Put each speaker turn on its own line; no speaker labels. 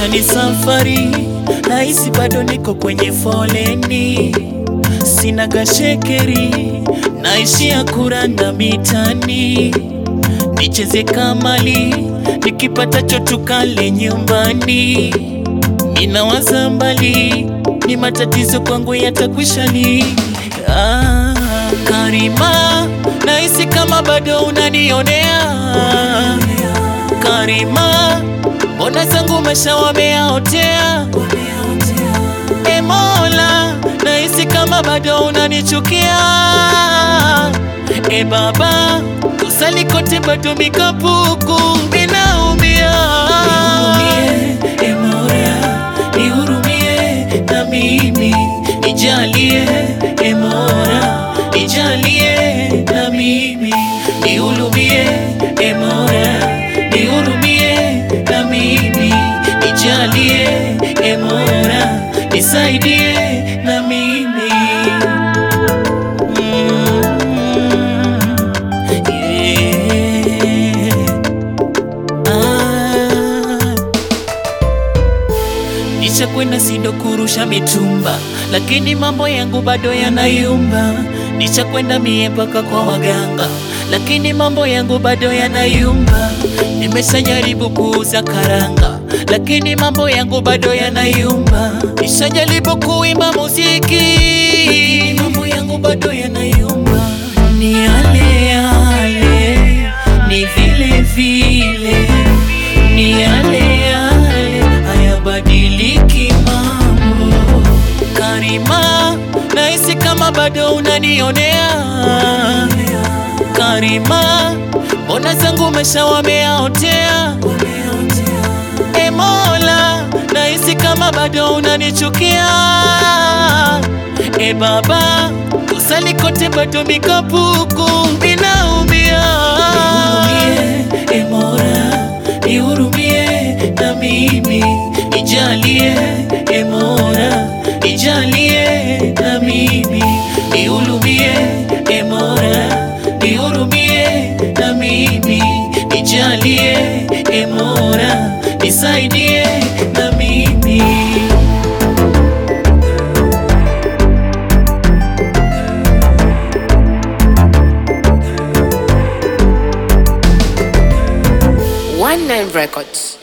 maisha ni safari, nahisi bado niko kwenye foleni, sina gashekeri, naishia kuranda mitani, nicheze kamali, nikipata chotukale nyumbani, ninawaza mbali, ni matatizo kwangu yatakwisha lini? Ah, Karima, nahisi kama bado unanionea Karima, mbona zangu maisha wameyaotea? E Mola, nahisi kama bado unanichukia. E Baba, kusali kote bado mikapuku, ninaumia. Nihurumie, e Mola, nihurumie na mimi, nijalie e Mola, nijalie na mimi, nihurumie e Mola, nihurumie na mimi, nijalie e Mola, nisaidie na mimi Mm, yeah. Ah. Nishakwenda sindo kurusha mitumba, lakini mambo yangu bado yanayumba. Nishakwenda mie mpaka kwa waganga, lakini mambo yangu bado yanayumba. Nimeshajaribu kuuza karanga, lakini mambo yangu bado yanayumba. Nishajaribu kuimba muziki, lakini mambo yangu bado yanayumba. Ni yale yale, ni vile vile, ni yale yale, hayabadiliki mambo. Karima, nahisi kama bado unanionea. Karima, mbona zangu maisha wameyaotea? E Mola, nahisi kama bado unanichukia. E Baba, kusali kote bado mikapuku, ninaumia. Nihurumie, e Mola, nihurumie na mimi, nijalie e Mola, nijalie na mimi, nihurumie e Mola, nihurumie na mimi, nijalie e Mola, nisaidie na mimi.
One Nine Records.